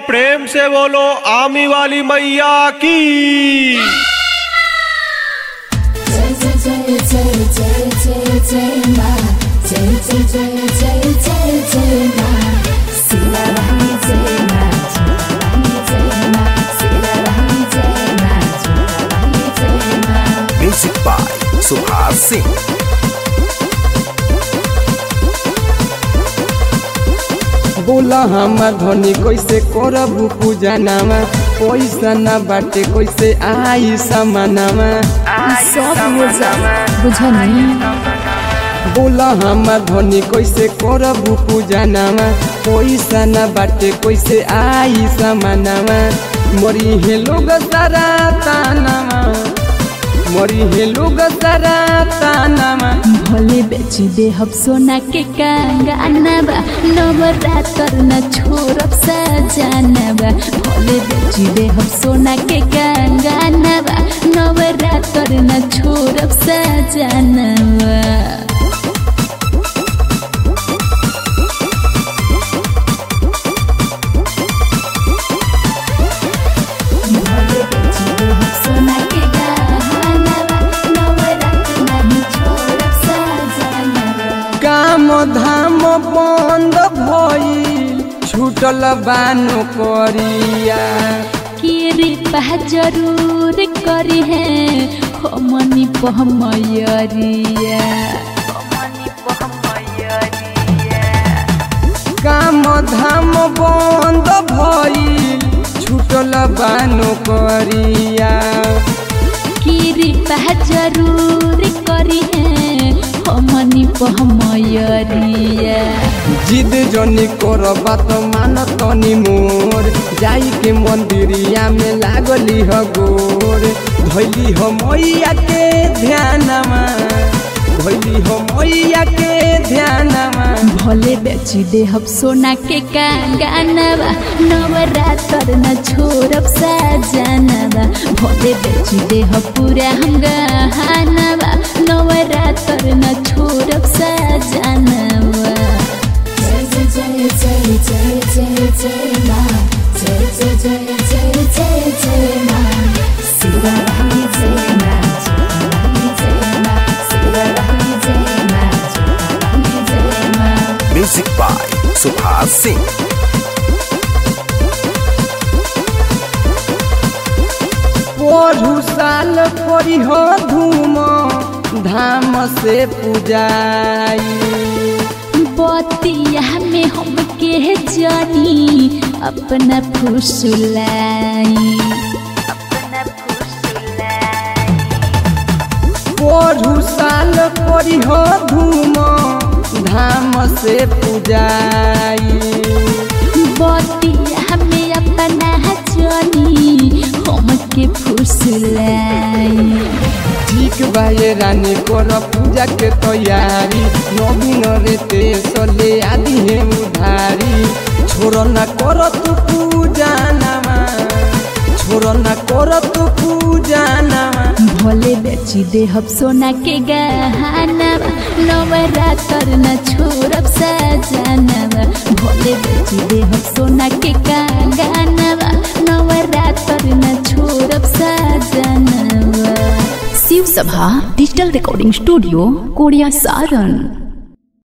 प्रेम से बोलो आमी वाली मैया की जय जय जय जय जय जय जय माँ जय जय जय जय जय जय माँ सिरा रानी जय माँ झूला रानी जय माँ सिरा रानी जय माँ झूला रानी जय माँ म्यूजिक बाय सुभाष सिंह बोला हमार धनी कैसे करबू पूजा नामा पैसा ना बाटे कैसे आई समानामा सब हो जाए बुझनी बोला हमार धनी कैसे करबू पूजा नामा पैसा ना बाटे कैसे आई समानामा मरी हे लोग सारा तानामा मरी हे लोग सारा तानामा भोले बेची दे हम सोना के कंगनबा नवरात्र न छोड़ब सजनबा भोले बेची दे हम सोना के कंगनबा नवरात्र न छोड़ब सजनबा भोले बेची दे हम सोना के गहनबा नवरात्र नहीं छोड़ब सजनबा काम धाम बंद भइल छूटल बानो करिया केरे पह जरूर करी है हमनी पहमयरिया काम धाम बंद भइल छूटल बानो करिया केरे पह जरूर करी है हमनी पहमयरिया जिद जनी कर बात मान तनी मोर जाई के मंदिरिया में लागली ह गोर धैली ह मैया के ध्यानमा धैली ह मैया के ध्यानमा भोले बेची दे हम सोना के कंगनबा नवरात्र न छोड़ब सजनबा भोले बेची दे हम पूरा हम गहनबा नवरात्र न छोड़ब सजनबा जय जय जय जय जय जय माँ जय जय जय जय जय जय माँ सिरा रानी जय माँ झूला रानी जय माँ सिरा रानी जय माँ झूला रानी जय माँ म्यूजिक बाय सुभाष सिंह पढ़ू साल करी हो धूम धाम से पूजाई बतिया में हम के जानी अपना फुसलाई पढ़ू साल करी हो धूम धाम से पूजाई बतिया में अपना जानी हम के फुसलाई ठीक बाये रानी कर पूजा के तैयारी नवीन रे ते सले आदि है उधारी छोड़ न कर तू पूजा नामा छोड़ न कर तू पूजा नामा भोले बेची दे हम सोना के गहनबा नवरात्र न छोड़ब सजनबा भोले बेची दे हम सोना के कंगनबा नवरात्र न छोड़ब सजनबा Shiv Sabha digital recording studio Koria Saran